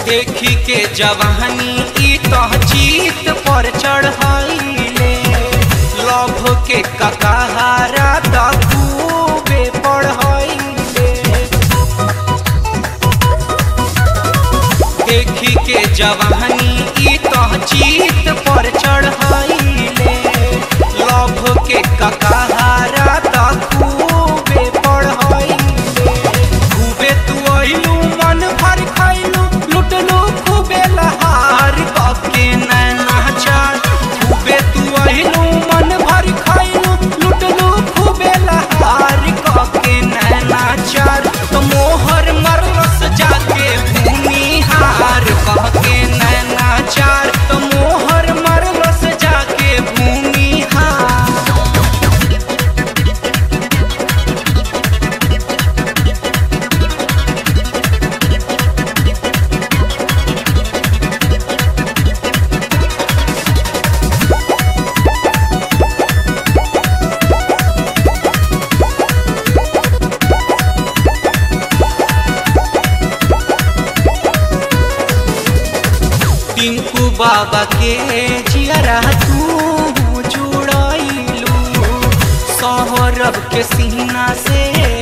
देखी के जवानी ई तो जीत पर चढ़ाइले लभ के ककाहारा तूबे पढ़ाइले देखी के जवानी ई तो जीत पर चढ़ाइले लभ के ककाहारा तूबे पढ़ाइले खूबे तू अइलू मन भर खइलू लुटलू खूबे लहार कके नैना चार खूबे तू अइलू मन भर खइलू लुटलू खूबे लहार कके नैना चार तो मोहर मरलस जाके भूमि हार कहके नैना चार तो मोहर मरलस जाके भूमि हार टिंकू बाबा के जियरा तू जुड़ाइलू सौरभ के सीना से